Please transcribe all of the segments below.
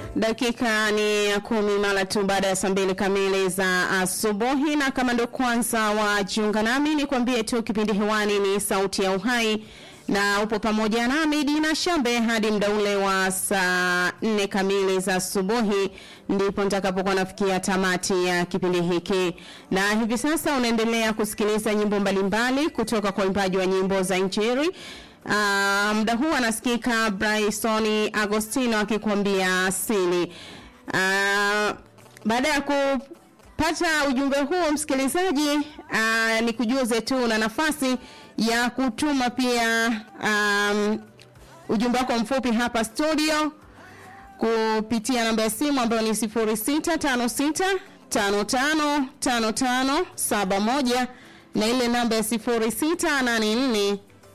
Dakika ni ya kumi mara tu baada ya saa mbili kamili za asubuhi, na kama ndo kwanza wajiunga nami, ni kwambie tu kipindi hewani ni Sauti ya Uhai na upo pamoja nami Dina Shambe hadi muda ule wa saa nne kamili za asubuhi, ndipo nitakapokuwa nafikia tamati ya kipindi hiki. Na hivi sasa unaendelea kusikiliza nyimbo mbalimbali kutoka kwa waimbaji wa nyimbo za Injili. Uh, muda huu anasikika Bryson Agostino akikwambia asili. Uh, baada ya kupata ujumbe huo msikilizaji, uh, nikujuze tu na nafasi ya kutuma pia um, ujumbe wako mfupi hapa studio kupitia namba ya simu ambayo ni 0656 55 55 71 na ile namba ya 0684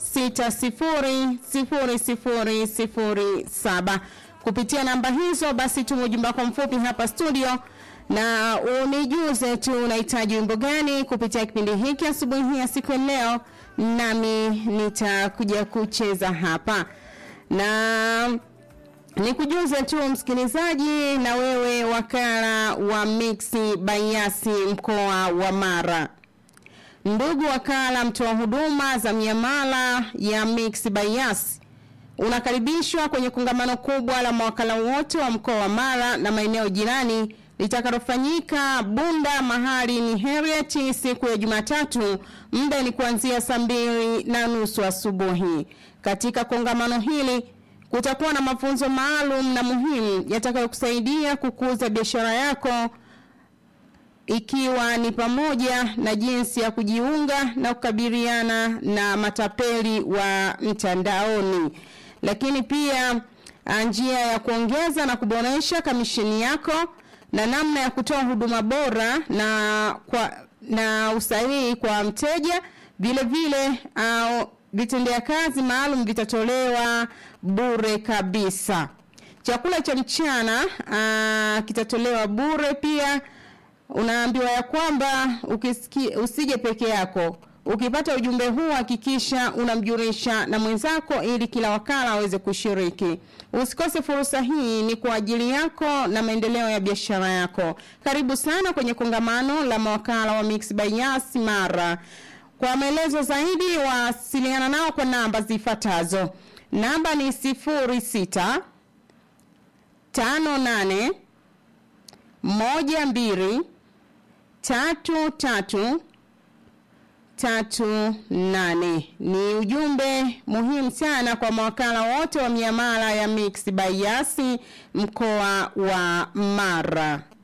600007 kupitia namba hizo basi tuma ujumbe wako mfupi hapa studio na unijuze tu unahitaji wimbo gani kupitia kipindi hiki asubuhi hii ya siku ya leo nami nitakuja kucheza hapa na nikujuze tu msikilizaji na wewe wakala wa mixi bayasi mkoa wa mara Ndugu wakala mtoa huduma za miamala ya Mix Bias unakaribishwa kwenye kongamano kubwa la mawakala wote wa mkoa wa Mara na maeneo jirani litakalofanyika Bunda mahali ni Heriet siku ya Jumatatu, muda ni kuanzia saa mbili na nusu asubuhi. Katika kongamano hili kutakuwa na mafunzo maalum na muhimu yatakayokusaidia kukuza biashara yako ikiwa ni pamoja na jinsi ya kujiunga na kukabiliana na matapeli wa mtandaoni, lakini pia njia ya kuongeza na kuboresha kamisheni yako na namna ya kutoa huduma bora na kwa na usahihi kwa mteja. Vile vile uh, vitendea kazi maalum vitatolewa bure kabisa. Chakula cha mchana uh, kitatolewa bure pia unaambiwa ya kwamba ukisiki, usije peke yako. Ukipata ujumbe huu hakikisha unamjulisha na mwenzako ili kila wakala aweze kushiriki. Usikose fursa hii, ni kwa ajili yako na maendeleo ya biashara yako. Karibu sana kwenye kongamano la mawakala wa Mix by Yas Mara. Kwa maelezo zaidi wasiliana nao kwa namba zifuatazo. Namba ni 06 58 moja mbili tatu tatu tatu nane ni ujumbe muhimu sana kwa mawakala wote wa miamala ya Mix by Yasi mkoa wa Mara.